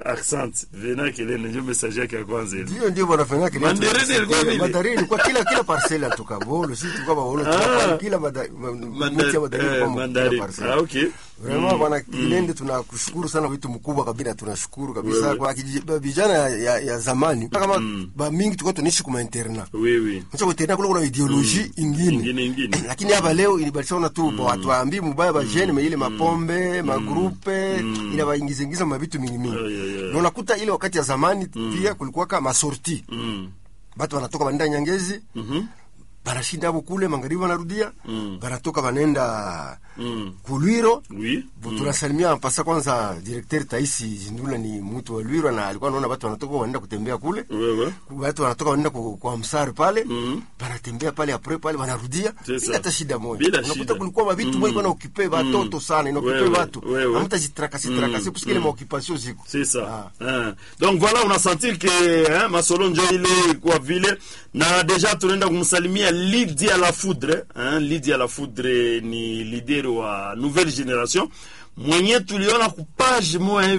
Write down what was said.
Accent. Vena Kelene ndio message yake ya kwanza ile. Ndio ndio wanafanya kile. Mandarini ilikuwa vile? Mandarini ilikuwa kila kila parcela tukabolo, sisi tulikuwa baolo Ah. kila mada- ma- Mandar- mti ya mandarini eh, kwa kila mandarini. parcela. Ah, okay. Vraiment bwana Kilende tunakushukuru sana vitu mkubwa kabisa tunashukuru kabisa Wewe. kwa kiji- vijana ya, ya, ya zamani kama ba mingi tulikuwa tunaishi kuma interna. Oui oui. Sasa kwa interna kule kuna ideology ingine. Ingine ingine. Lakini hapa leo ilibadilishana tu mm. watu waambi mubaya ba jene ile mapombe, magrupe ila baingiza ingiza mabitu mingi mingi. Yeah, yeah, yeah. Na unakuta ile wakati ya zamani pia kulikuwa kama sorti. Mm. Batu wanatoka wanaenda Nyangezi, Mhm. banashinda hapo kule magharibi wanarudia, Mm. banatoka wanaenda Mm. Kulwiro. Oui. Mm. Tunasalimia pasa kwanza directeur Taisi Zindula ni mtu wa Lwiro na alikuwa anaona watu wanatoka wanaenda kutembea kule. Wewe. Watu wanatoka wanaenda ku- kwa msari pale, Mm. banatembea pale apre pale wanarudia C'est bila ça. hata shida moja. Bila Unakuta shida. kulikuwa mavitu Mm. moja iko na okipe watoto sana, ina okipe Wewe, watu. wewe. Hamtajitrakasi trakasi parce que ile maoccupation ziko. C'est ça. Ah. Hein. Donc voilà, unasentir que hein, Masolo njo ile kwa vile na deja tunaenda kumsalimia Lydia la Foudre. Hein, Lydia la Foudre ni leader wa nouvelle generation mwenye tuliona kupage moya